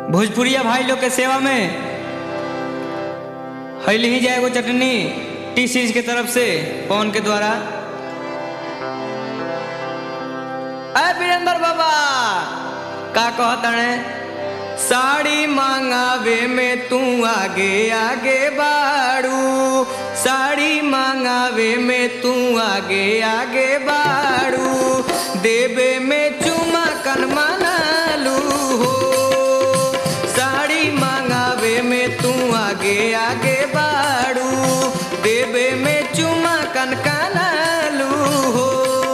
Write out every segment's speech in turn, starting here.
भोजपुरिया भाई लोग के सेवा में हैली ही जाएगो चटनी टी सीरीज के तरफ से पवन के द्वारा अय वीरेंद्र बाबा का कहतने साड़ी मांगावे में तू आगे आगे बाड़ू साड़ी मांगावे में तू आगे आगे बाड़ू देवे में चुमा कन मनालू हो साड़ी मांगावे में तू आगे आगे बाड़ू देवे में चुमा कन कनालू हो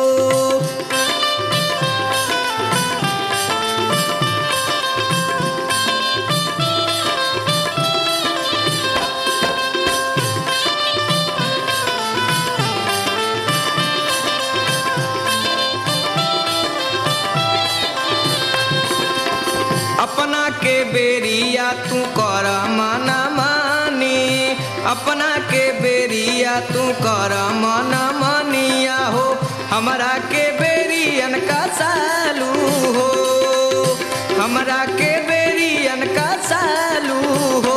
अपना के बेरिया तू कर मना मानी अपना के बेरिया तू कर मना मानिया हो हमरा के बेरियन का सालू हो हमरा के बेरियन का सालू हो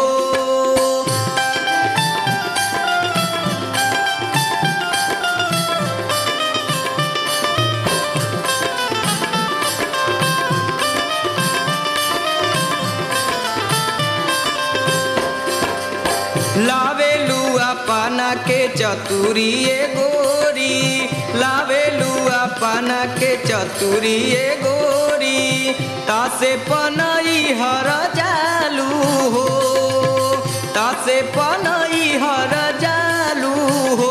लावे लुआ पाना के चतुरी ए गोरी लावे लुआ पाना के चतुरी ए गोरी तासे पनई हर जालू हो तासे पनई हर जालू हो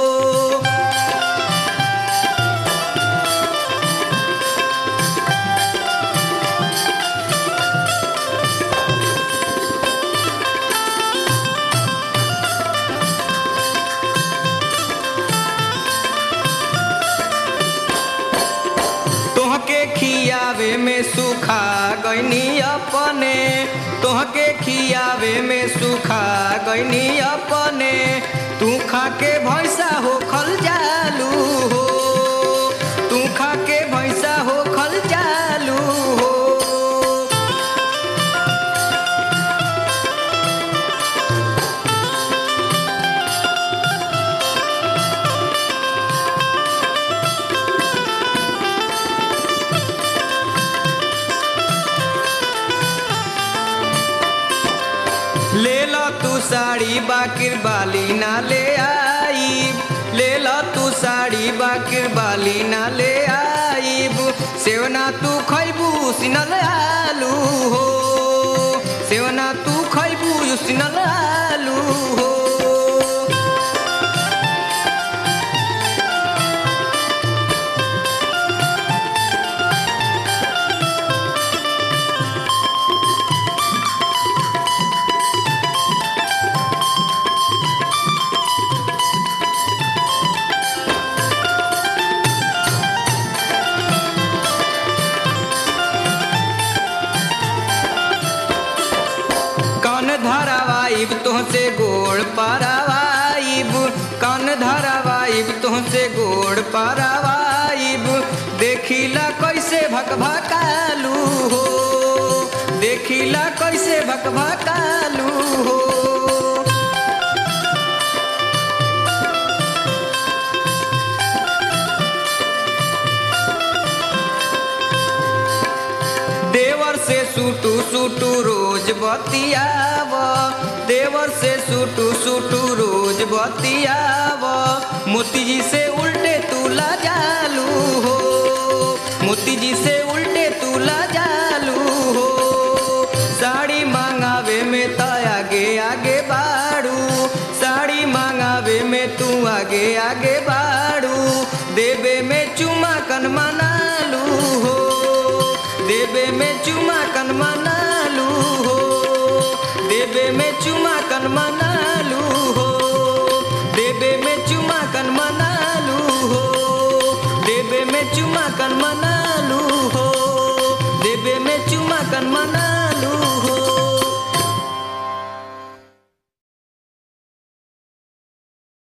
तोहके खियावे में सुखा गईनी अपने तोहके खियावे में सुखा गईनी अपने तू खा के भैंसा हो खल जालू हो तू खा के भैंसा हो खल जालू हो ले लो तू साड़ी बाकिर बाली ना ले आई ले लो तू साड़ी बाकिर बाली ना ले आईब सेवना तू खैबू सिनल आलू हो सेवना तू खैबू सिनल आलू हो कन धरावाइब तुहसे गोड़ पारावाइब कन धरावाइब तुहसे गोड़ पारावाइब देखिला कैसे भकभकालू हो देखिला कैसे भकभकालू हो देवर से सूटू सूटू रोज बतियाव देवर से सूटू सूटू रोज बतियाव मोती जी से उल्टे तूला जालू हो मोती जी से उल्टे तूला जालू हो साड़ी मांगावे में त आगे आगे बाड़ू साड़ी मांगावे में तू आगे आगे बाड़ू देवे में चुमा कन मनालू हो देवे में चुमा कन मनालू हो देवे में चुमा कन मनालू हो देवे में चुमा कन मनालू हो देवे में चुमा कन मना